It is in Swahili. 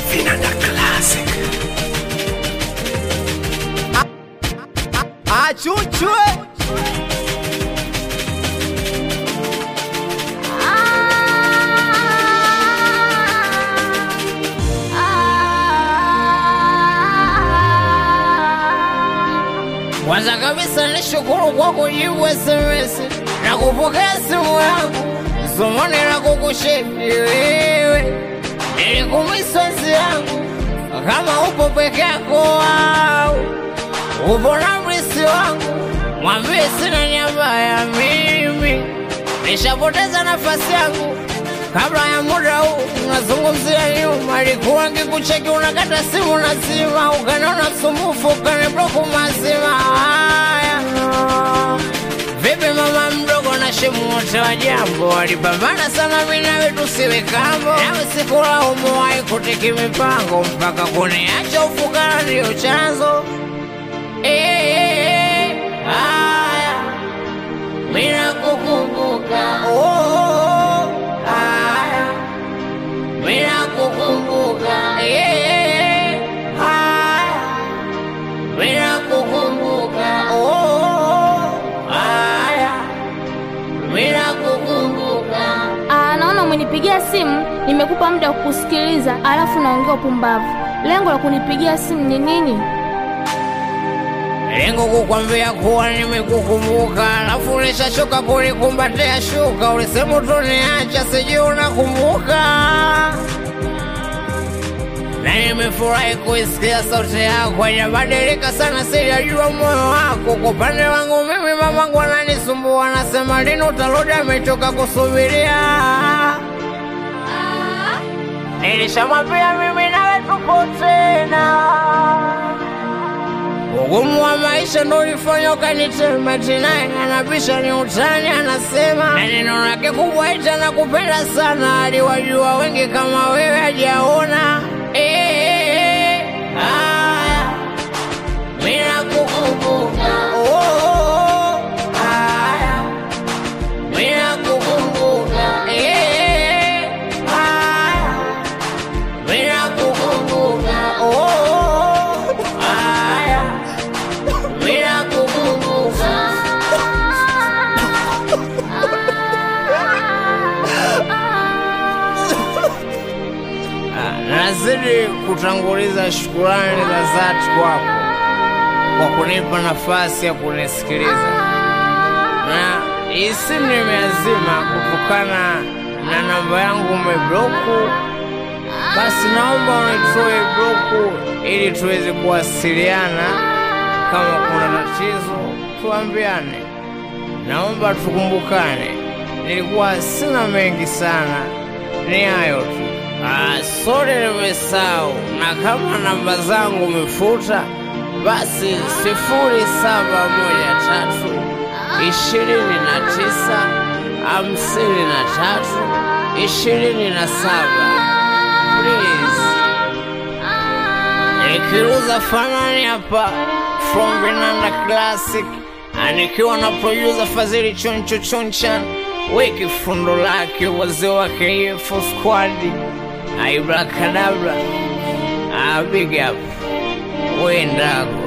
Vinanda Classic. Achunchwe Kwanza kabisa nishukuru kwa kujibu SMS na kupokea simu yangu, zumuni la kukusheki wewe. Nilikumisi yangu kama upo peke yako au upo na mrisi wangu, mwambie sina nyamba ya mimi, nishapoteza nafasi yangu kabla ya muda huu. Nazungumzia nyuma, alikuwa ngikucheki, unakata simu nazima, ukaniona msumbufu, ukanibloku mazima. Haya, vipi mama mdogo na shemu wote wa jambo walipambana sana, mimi nawe tusiwe kambo, nawe sikulaumu, wahi kutiki mipango mpaka kuniacha ufukara ndio chanzo. Eh, haya mina kukumbuka oh, haya mina kukumbuka eh, haya mina kukumbuka oh, haya mina kukumbuka Ah, naona umenipigia simu, nimekupa muda wa kukusikiliza, alafu naongea upumbavu. Lengo la kunipigia simu ni nini? lengo kukwambia kuwa nimekukumbuka, alafu ulishachoka kunikumbatia shuka, ulisema utoniacha, sijui unakumbuka. Na nimefurahi kuisikia sauti yako, haijabadilika sana, sijajua moyo wako. Kwa upande wangu mimi, mamangu ananisumbua, anasema lini utarudi, amechoka kusubiria. Nilishamwambia mimi nawe tupo tena Ugumu wa maisha ndo ulifanya ukanitema tinaye, anabisha ni utani, anasema na neno lake kubwa ita na kupenda sana, aliwajua wengi kama wewe hajaona. Eh, haya, mimi nakukumbuka. Oh, haya, mimi nakukumbuka. Eh, haya, mimi nakukumbuka. Oh, haya, mimi nakukumbuka. Ah, Nazidi kutanguliza shukurani za dhati kwako kwa kunipa nafasi ya kunisikiliza, na hii simu nimeazima kutokana na namba yangu umebloku. Basi naomba unitoe bloku ili tuweze kuwasiliana. Kama kuna tatizo tuambiane, naomba tukumbukane. Nilikuwa sina mengi sana, ni hayo tu. Ah, sorry nimesahau, na kama namba zangu umefuta, basi sifuri saba moja tatu ishirini na tisa hamsini na tatu ishirini na saba please. Nikiuza fanani hapa from Vinanda Classic, anikiwa na producer Fadhili Choncho Chonchan, weki fundo lake wazee wake Yefu Squad, Aibrakadabra, ah, big up, wenda